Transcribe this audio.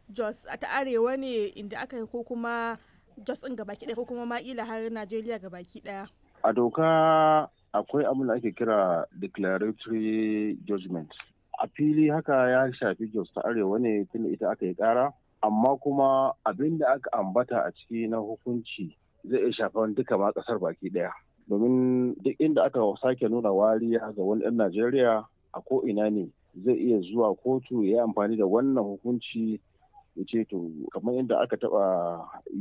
Jos ta arewa ne inda aka yi ko kuma Jos ɗin gabaki ɗaya ko kuma ma ila har Najeriya gabaki ɗaya. A doka akwai abin da ake kira declaratory judgment. A fili haka ya shafi Jos ta arewa ne tunda ita aka yi ƙara. Amma kuma abin da aka ambata a ciki na hukunci zai iya shafan duka ma ƙasar baki ɗaya. Domin duk inda aka sake nuna wariya ga wani ɗan Najeriya a ko ina ne zai iya zuwa kotu ya yi amfani da wannan hukunci ya ce to kamar yadda aka taɓa